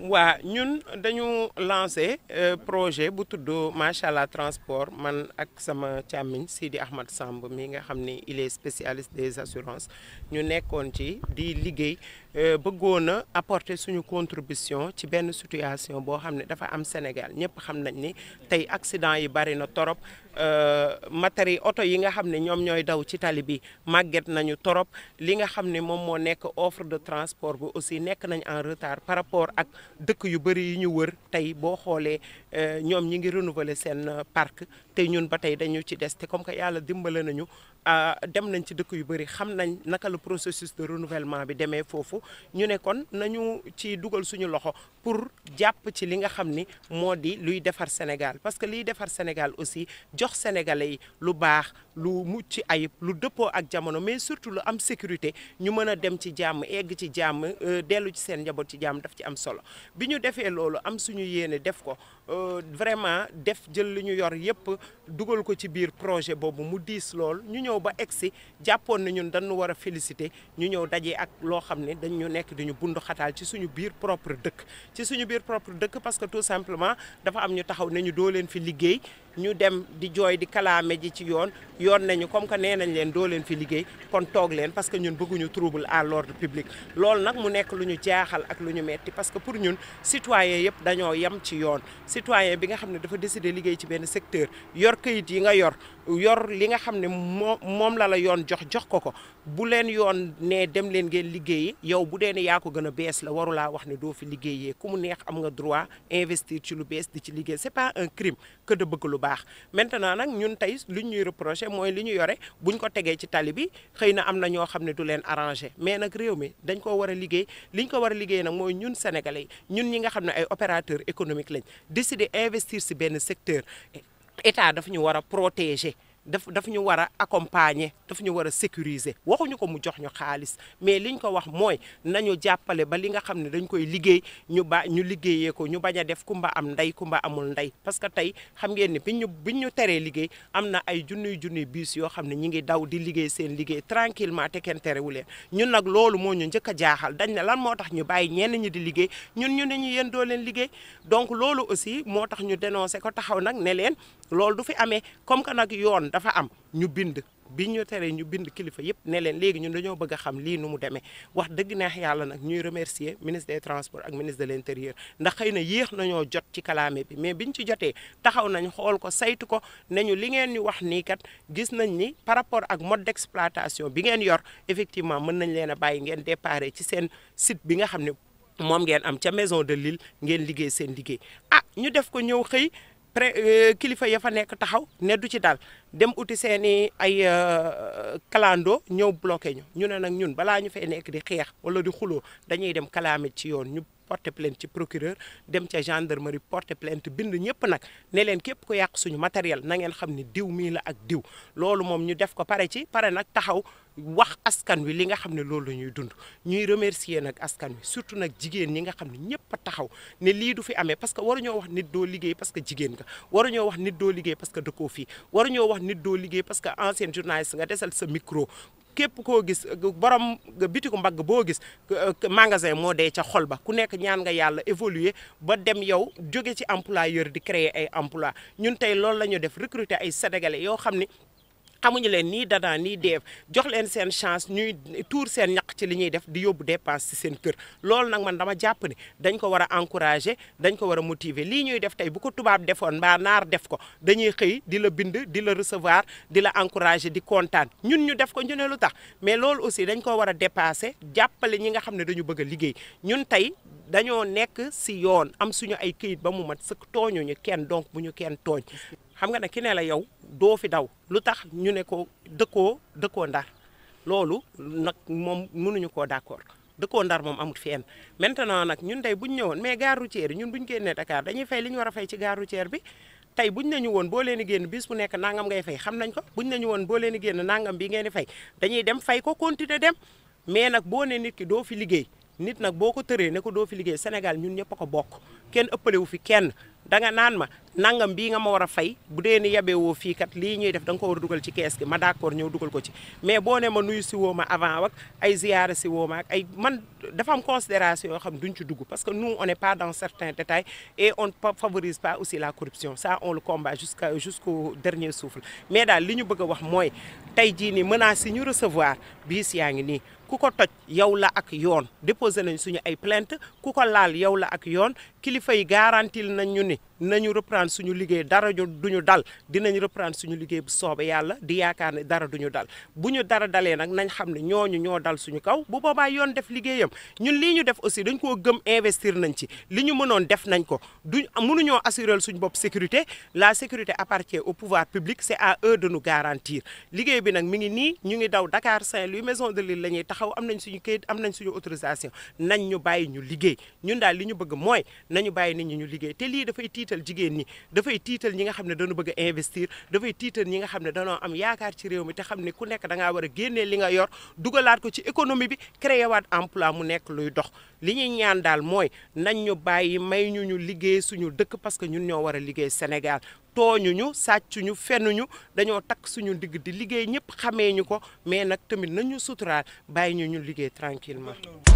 waa ñun dañu lancé projet bu tudd macha allah transport man ak sama càmmiñ Sidi Ahmad Samb mi nga xam ni il est spécialiste des assurances ñu nekkoon ci di liggéey bëggoon a apporter suñu contribution ci benn situation boo xam ne dafa am Sénégal ñëpp xam nañ ni tey accident yi bari na torop matériel oto yi nga xam ne ñoom ñooy daw ci tali bi màgget nañu torop li nga xam ne moom moo nekk offre de transport bi aussi nekk nañ en retard par rapport ak dëkk yu bëri yi ñu wër tey boo xoolee ñoom ñi ngi renouveler seen parc te ñun ba tey dañu ci des te comme que yàlla dimbale nañu dem nañ ci dëkk yu bëri xam nañ naka la processus de renouvellement bi demee foofu ñu ne kon nañu ci dugal suñu loxo pour jàpp ci li nga xam ni moo di luy defar Sénégal parce que liy defar Sénégal aussi jox sénégalais yi lu baax lu mucc ayib lu dëppoo ak jamono mais surtout lu am sécurité ñu mën a dem ci jàmm egg ci jàmm dellu ci seen njaboot ci jàmm daf ci am solo bi ñu defee loolu am suñu yéene def ko vraiment def jël li ñu yor yépp dugal ko ci biir projet boobu mu diis lool ñu ñëw ba egsi jàppoon na ñun dañu war a féliciter ñu ñëw daje ak loo xam ne dañ ñu nekk di ñu bundu xataal ci suñu biir propre dëkk ci suñu biir propre dëkk parce que tout simplement dafa am ñu taxaw ne ñu doo leen fi liggéey ñu dem di jooy di kalaame ji ci yoon yoon nañu comme que nee nañ leen doo leen fi liggéey kon toog leen parce que ñun bëgguñu trouble à l'ordre public loolu nag mu nekk lu ñu jaaxal ak lu ñu metti parce que pour ñun citoyen yëpp dañoo yem ci yoon citoyen bi nga xam ne dafa décider liggéey ci benn secteur yor këyit yi nga yor yor li nga xam ne moo moom la la yoon jox jox ko ko bu leen yoon ne dem leen ngeen liggéeyi yow bu dee ne yaa ko gën a bees la warulaa wax ne doo fi liggéeyee ku mu neex am nga droit investir ci lu bees di ci liggéey c'est pas un crime que de bëgg lu baax maintenant nag ñun tey lu ñuy reproché mooy li ñu yore buñ ko tegee ci tali bi xëy na am na ñoo xam ne du leen arrangé mais nag réew mi dañ ko war a liggéey liñ ko war a liggéey nag mooy ñun sénégalais yi ñun ñi nga xam ne ay opérateurs économiques lañ décider investir si benn secteur état dafa ñu war a protéger daf daf ñu war a accompagner daf ñu war a sécuriser waxuñu ko mu jox ñu xaalis mais liñ ko wax mooy nañu jàppale ba li nga xam ne dañ koy liggéey ñu ba ñu liggéeyee ko ñu bañ a def kumba am ndey kumba amul ndey parce que tey xam ngeen ni biñ ñu biñ ñu teree liggéey am na ay junniy junniy bus yoo xam ne ñi ngi daw di liggéey seen liggéey tranquillement te kenn terewu leen ñun nag loolu moo ñu njëkk a jaaxal dañ ne lan moo tax ñu bàyyi ñenn ñi di liggéey ñun ñu ne ñu yéen doo leen liggéey donc loolu aussi moo tax ñu dénoncé ko taxaw nag ne leen loolu du fi amee comme que nag yoon dafa am ñu bind bi ñu teree ñu bind kilifa yëpp ne leen léegi ñun dañoo bëgg a xam lii nu mu demee wax dëgg neex yàlla nag ñuy remercier ministre des transports ak ministre de l'intérieur ndax xëy na yéex nañoo jot ci kalaame bi mais biñ ci jotee taxaw nañ xool ko saytu ko ne ñu li ngeen ñu wax nii kat gis nañ ni par rapport ak mode d'exploitation bi ngeen yor effectivement mën nañ leen a bàyyi ngeen déparé ci seen site bi nga xam ne moom ngeen am ca maison de l'île ngeen liggéey seen liggéey ah ñu def ko ñëw xëy pré kilifa ya fa nekk taxaw ne du ci dal dem uti seen i ay kalando ñëw bloqué ñu ñu ne nag ñun balaa ñu fay nekk di xeex wala di xuloo dañuy dem kalaame ci yoon ñu porter plainte ci procureur dem ca gendarmerie porter plainte bind ñëpp nag ne leen képp ko yàq suñu matériel na ngeen xam ne diw mii la ak diw loolu moom ñu def ko pare ci pare nag taxaw wax askan wi li nga xam ne loolu la ñuy dund ñuy remercier nag askan wi surtout nag jigéen ñi nga xam ne ñëpp a taxaw ne lii du fi amee parce que waruñoo wax nit doo liggéey parce que jigéen nga waruñoo wax nit doo liggéey parce que dëkkoo fii waruñoo wax nit doo liggéey parce que ancien journaliste nga desal sa micro képp koo gis borom bitiku mbagg boo gis magasin moo dee ca xol ba ku nekk ñaan nga yàlla évoluer ba dem yow jóge ci employeur di créer ay emploi ñun tey loolu la ñu def recruter ay sénégalais yoo xam ni xamuñu leen nii dada nii deef jox leen seen chance ñuy tuur seen ñaq ci li ñuy def di yóbbu dépense ci seen kër loolu nag man dama jàpp ne dañ ko war a encourager dañ ko war a motiver lii ñuy def tey bu ko tubaab defoon mbaa naar def ko dañuy xëy di la bind di la recevoir di la encourager di kontaan ñun ñu def ko ñu ne lu tax mais loolu aussi dañ ko war a dépasser jàppale ñi nga xam ne dañu bëgg a liggéey ñun tey dañoo nekk ci yoon am suñu ay këyit ba mu mat sëkk tooñuñu kenn donc bu ñu kenn tooñ xam nga ne ki ne la yow doo fi daw lu tax ñu ne ko dëkkoo dëkkoo ndar loolu nag moom mënuñu koo d'accord dëkkoo ndar moom amut fenn maintenant nag ñun tey buñ ñëwoon mais gare routière ñun buñ génnee Dakar dañuy fay li ñu war a fay ci gare routière bi tey buñ nañu woon boo leen di génn bis bu nekk nangam ngay fay xam nañ ko buñ nañu woon boo leen di génn nangam bi ngeen di fay dañuy dem fay ko continuer dem mais nag boo ne nit ki doo fi liggéey nit nag boo ko tëree ne ko doo fi liggéey Sénégal ñun ñëpp a ko bokk kenn ëppale wu fi kenn danga naan ma nangam bii nga ma war a fay bu dee ni yebee woo fii kat lii ñuy def da nga ko war a dugal ci kees gi ma d'accord ñëw dugal ko ci mais boo ne ma nuyu si woo ma avant ak ay ziyaara si woo ma ak ay man dafa am considération yoo xam duñ ci dugg parce que nous on n'est pas dans certains détails et on ne favorise pas aussi la corruption ça on le combat jusqu'à jusqu'au dernier souffle mais daal li ñu bëgg a wax mooy tey jii nii menaces yi ñu recevoir biis yaa ngi nii ku ko toj yow la ak yoon déposé nañ suñu ay plainte ku ko laal yow la ak yoon kilifa yi garantil nañ ñu ni nañu reprendre suñu liggéey dara duñu dal dinañ reprendre suñu liggéey bu soobee yàlla di yaakaar ne dara duñu dal bu ñu dara dalee nag nañ xam ne ñooñu ñoo dal suñu kaw bu boobaa yoon def liggéeyam ñun lii ñu def aussi dañ koo gëm investir nañ ci li ñu mënoon def nañ ko duñ mënuñoo assurer suñu bopp sécurité la sécurité appartient au pouvoir public c'est à eux de nous garantir liggéey bi nag mi ngi nii ñu ngi daw Dakar Saint-Louis maison de l'île la ñuy taxaw am nañ suñu kayit am nañ suñu autorisation nañ ñu bàyyi ñu liggéey ñun daal li ñu bëgg mooy nañu bàyyi nit ñi ñu liggéey te lii dafay tiital jigéen ñi dafay tiital ñi nga xam ne dañu bëgg a investir dafay tiital ñi nga xam ne dañoo am yaakaar ci réew mi te xam ne ku nekk da ngaa war a génnee li nga yor dugalaat ko ci économie bi créé waat emploi mu nekk luy dox li ñuy ñaan daal mooy nañ ñu bàyyi may ñu ñu liggéey suñu dëkk parce que ñun ñoo war a liggéey Sénégal tooñuñu sàccuñu fenuñu dañoo takk suñu digg di liggéey ñëpp xamee ñu ko mais nag tamit nañu suturaal bàyyi ñu ñu liggéey tranquillement